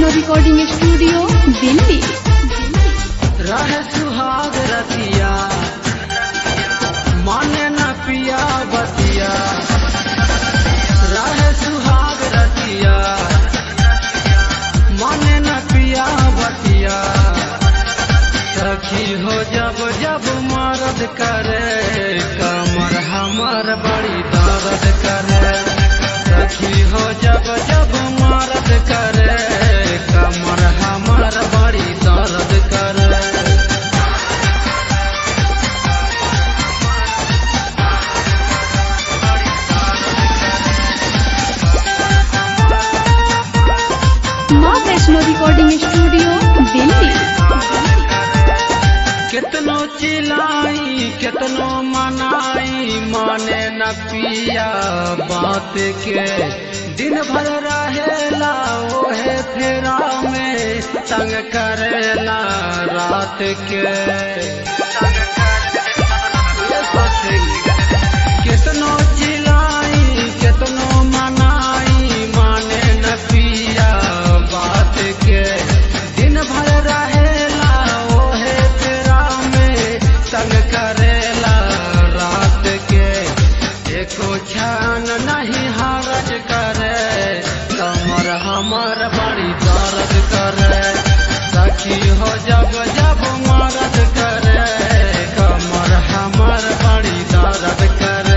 Vaishno recording studio Delhi रह सुहाग रतिया माने न पिया बतिया रह सुहाग रतिया माने न पिया बतिया सखी हो जब जब मरद करे कमर हमर बड़ी दर्द करे सखी हो जब जब मरद करे कमर हमर बड़ी दर्द करे माँ वैष्णो रिकॉर्डिंग स्टूडियो दिल्ली कितनो चिल्लाई कितनो मनाई माने न पिया बात के दिन भर रहेला ओहे फेरा में तंग करेला रात के कितनो चिल्लाई कितनो मनाई माने न पिया बात के दिन भर रहेला ओहे तेरा में तंग करेला रात के एको क्षण नहीं हरज करे कमर हमर बड़ी दर्द करे सखी हो जब जब मरद करे कमर हमर बड़ी दर्द करे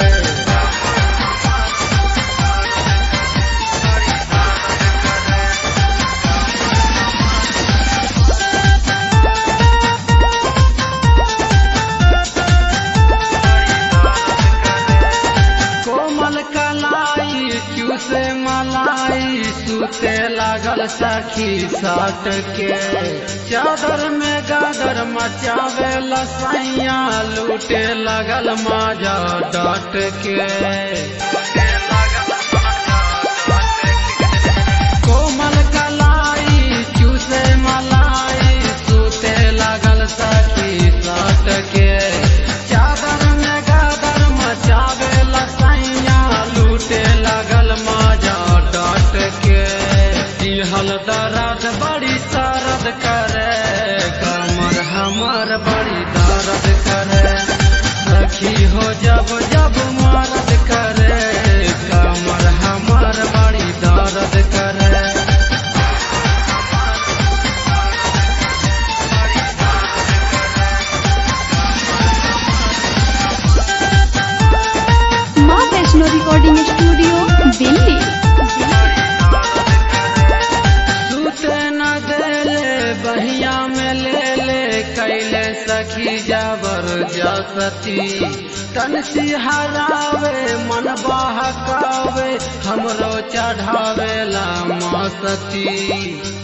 कोमल कलाई चूसे मलाई सूते लागल सखी साट के चादर में गादर मचावे लसैया लूटे लगल माजा डाट के कोमल कलाई चूसे मलाई सूते लागल सखी साट के चादर में गादर मचावे लसैया लूटे लगल माजा डाट के दिहल दर्द बड़ी सरद करे कमर हमर बड़ी दर्द करे सखी हो जब जब मरद करे कमर हमर बड़ी दर्द करे माँ वैष्णो रिकॉर्डिंग स्टूडियो दिल्ली सूते न देले बहिया में ले ले कैले सखी जाबर जसती तन सिहरावे मन बहकावे हमरो चढ़ावे ला मस्ती